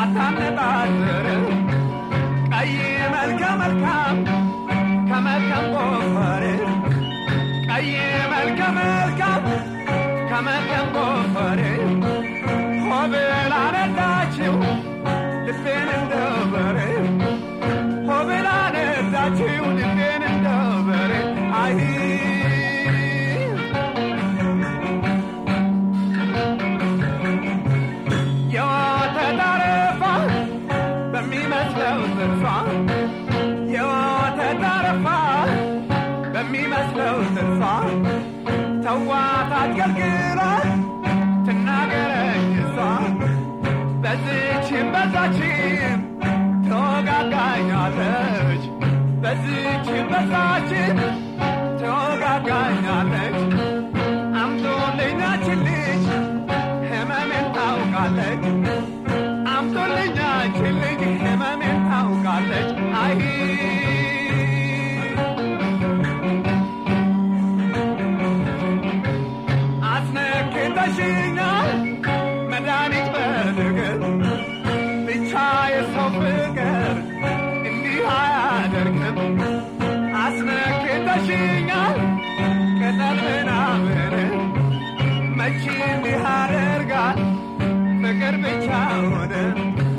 ሳታነጣጥር ቀይ መልከ መልካም ከመልካም ጎፈር ቀይ መልከ መልካም ከመልካም ጎፈር ሆብላ ነዳችው ልቤን እንደበረ ሆብላ ነዳችው ልቤን እንደበረ አይ የወተት አረፋ በሚመስለው ጥርሷ የወተት አረፋ በሚመስለው ጥርሷ ተዋት አትገልግላ ትናገረኝ እሷ በዝችም በዛችም ተወጋጋኛለች በዝችም በዛችም ተወጋጋኛለች አምጦልኛችን ልጅ ህመሜን ታውቃለች አምጦልኛችን ልጅ ህመሜን ታውቃለች አይ አስነክተሽኛል መድኃኒት በድግር ብቻ የሰው ፍቅር እንዲህ አያደርግም አስነክተሽኛል ቅጠል ምናምን መቼ እንዲህ አደርጋል ፍቅር ብቻ ሆነ